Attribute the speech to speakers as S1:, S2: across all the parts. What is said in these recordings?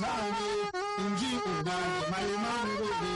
S1: ne in ji uba mai mangode.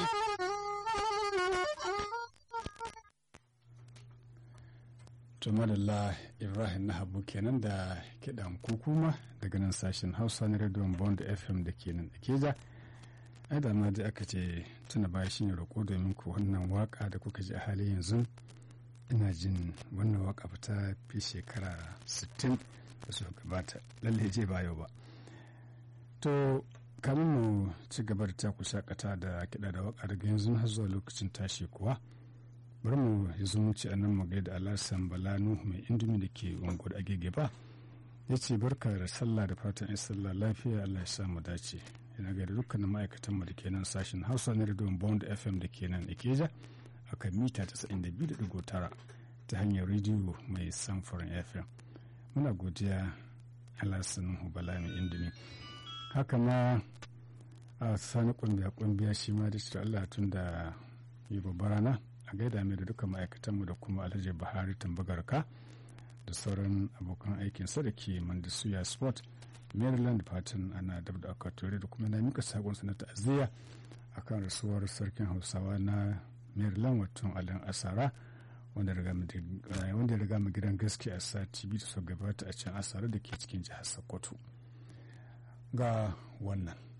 S2: tumadalla ibrahim na habu kenan da kiɗan kukuma daga nan sashen hausa na rediyon bond fm da ke nan keja ai da ma dai aka ce tuna baya shi ne roƙo domin ku wannan waka da kuka ji a halin yanzu ina jin wannan waka ta fi shekara 60 da su gabata lalle je ba yau ba to kamin mu ci gaba da taku shakata da kiɗa da waka daga yanzu har zuwa lokacin tashi kuwa bari mu yi zumunci a nan mu gaida alasan bala nuhu mai indomi da ke unguwar agege ba ya ce barka da sallah da fatan in sallah lafiya allah ya sa mu dace yana gaida dukkanin ma'aikatan mu da ke nan sashen hausa na rediyon bond fm da ke nan ikeja a kan mita 92.9 ta hanyar rediyo mai samfurin fm muna godiya alasan nuhu bala mai indomi haka ma a sani kumbiya kumbiya shi ma da shi allah tun da yi babbar rana a gaida mai da dukkan ma'aikatanmu da kuma alhaji buhari tambagarka da sauran abokan aikinsa da ke mandisuya sport maryland fatan ana dab da akwatori da kuma na mika sakon na ta'aziyya akan rasuwar sarkin hausawa na maryland wato alin asara wanda ya riga mu gidan gaske a sati biyu da su gabata a can asara da ke cikin jihar sokoto ga wannan